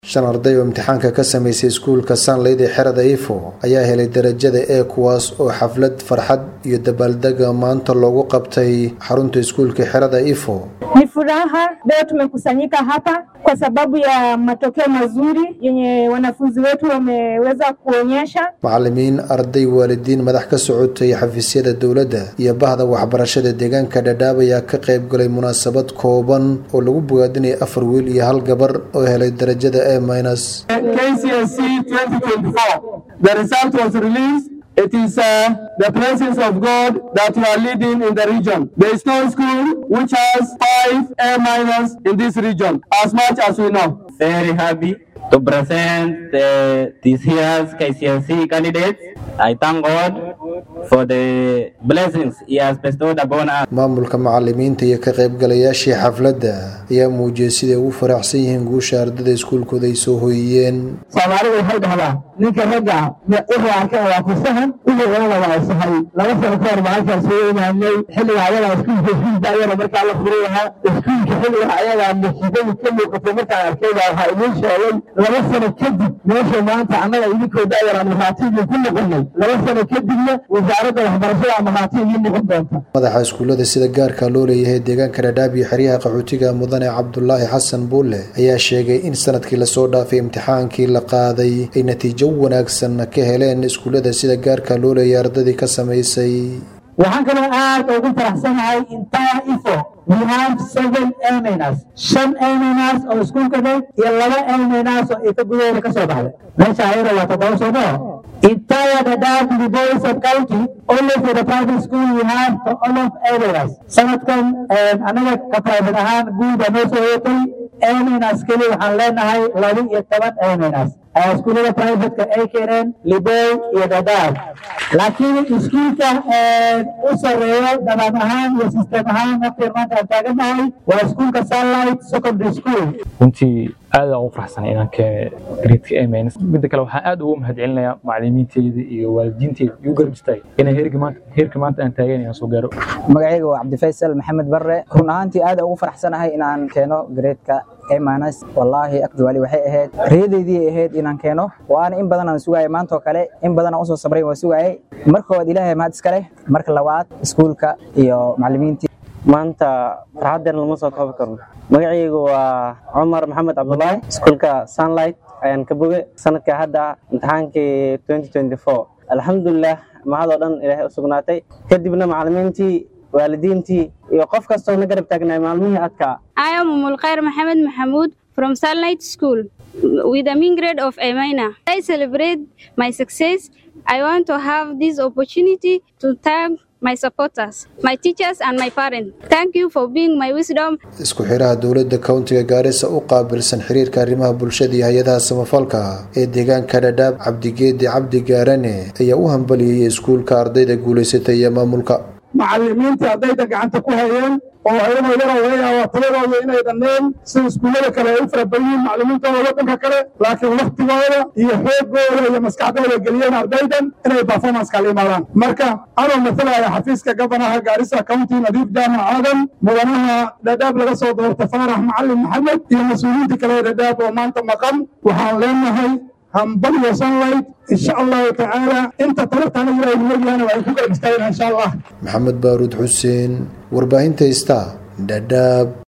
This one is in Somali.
shan arday oo imtixaanka ka samaysay iskuulka sanleyd ee xerada ifo ayaa helay darajada e kuwaas oo xaflad farxad iyo dabaaldega maanta loogu qabtay xarunta iskuulka xerada ifo Ni furaha leo tumekusanyika hapa kwa sababu ya matokeo mazuri yenye wanafunzi wetu wameweza kuonyesha. macalimiin arday waalidiin madax ka socotay xafiisyada dowladda iyo bahda waxbarashada deegaanka dhadhaab ayaa ka qayb galay munaasabad kooban oo lagu bogaadinaya afar wiil iyo hal gabar oo helay darajada e minus KCSE 2024. The result was released. It is uh, the presence of God that you are leading in the region. There is no school which has five A minus in this region, as much as we know. very happy to present uh, this year's KCSE candidates. I thank God for the blessings He has bestowed upon us. maamulka macalimiinta iyo ka qaybgalayaashii xafladda ayaa muujiyey siday ugu faraxsan yihiin guusha ardada iskuulkooda ay soo hoyiyeen soomaalidu waxay dhahdaa ninka ragga wuxuu arkay waa ku sahan wixii walala waa sahay laba sano ka hor maalinkaan soo imaanay xilliga ayadaa iskuulka iskuulka ayada markaa la furay lahaa iskuulka xilliga ayadaa musiibadu ka muuqatay markaan arkay baa waxaa idiin sheegay laba sano kadib meesha maanta annaga idinkoo da'yaraan markhaatiigii ku noqonay laba sano kadibna wasaaradda waxbarashada markhaatiigii noqon doonta madaxa iskuullada sida gaarka loo leeyahay deegaanka dhadhaab iyo xeryaha qaxootiga mudane cabdulaahi xasan buulle ayaa sheegay in sanadkii lasoo dhaafay imtixaankii la qaaday ay natiijo wanaagsan ka heleen iskuullada sida gaarka loo leeyahay ardadii ka samaysay waxaan kaloo aad ugu faraxsanahay intaa ifo we have seven aminas shan aminas oo iskuulkada iyo laba aminas oo ika gudaheeda ka soo baxday meesha ayada waa toddoba soo maho entire Dadaab Liboi sub-county only for the private school we have all of aminas sanadkan anaga ka private ahaan guud noo soo yeetay aminas keli waxaan leenahay laba iyo toban aminas iskuullada privateka ay keeneen Liboi iyo Dadaab laakiin iskuulka u sareeyo dabaan ahaan iyo sistem ahaan waqtiga maanta aan taagannahay waa iskuulka sunlight secondary school runtii aad aan ugu faraxsanay inaan keene gradeka amns midda kale waxaan aad ugu mahadcelinayaa macalimiinteyda iyo waalidiinteyda igu garab istaagay inay heerka maanta heerka maanta aan taagan inaan soo gaaro magacayga waa cabdifaysal maxamed barre run ahaantii aad aan ugu faraxsanahay inaan keeno gradeka amanas wallaahi akjuwaali waxay ahayd reedaydii ahayd inaan keeno waana in badan aan sugaayay maanta oo kale in badan aan usoo sabray waan sugaayay marka koowaad ilaahay mahad iska leh marka labaad iskuulka iyo macalimiintii maanta farxaddeena lama soo koobi karno magacaygu waa cumar maxamed cabdulaahi iskuulka sunlight ayaan ka boge sanadka hadda imtixaankii 2024 alxamdulilah mahadoo dhan ilaahay u sugnaatay kadibna macalimiintii waalidiintii iyo qof kastoo na garab taagnay maalmihii adkaa I am Umulkhair Mohammed Mahmoud from Sunlight School with a mean grade of A minor. I celebrate my success. I want to have this opportunity to thank my supporters, my teachers, and my parents. Thank you for being my wisdom. isku xiraha dowladda kowntiga gaarisa u qaabilsan xiriirka arrimaha bulshada iyo hay-adaha samafalka ee deegaanka dhadhaab cabdigeedi cabdi gaarane ayaa u hambaliyeyay iskuulka ardayda guulaysatay iyo maamulka macalimiintii ardayda gacanta ku hayeen oo ayagoo yaroo laga yaaba tiradooda inay dhanneen sida iskuullada kale ay u fara badan yihiin macalimiintooda waddanka kale laakiin waktigooda iyo xoogooda iyo maskaxdooda geliyeen ardaydan inay performance kala imaadaan marka anoo matalaya xafiiska gabanaha gaarisa county nadiif jaamac aadan mudanaha dhadhaab laga soo doorta faarax macalin maxamed iyo mas-uuliyiinta kale ee dhadhaab oo maanta maqan waxaan leenahay hambaliyo sunlight insha allahu tacaala inta talabtaana ilaahay numaryaana waa ay ku garab istaageen insha allah maxamed baaruud xuseen warbaahinta ista dhadhaab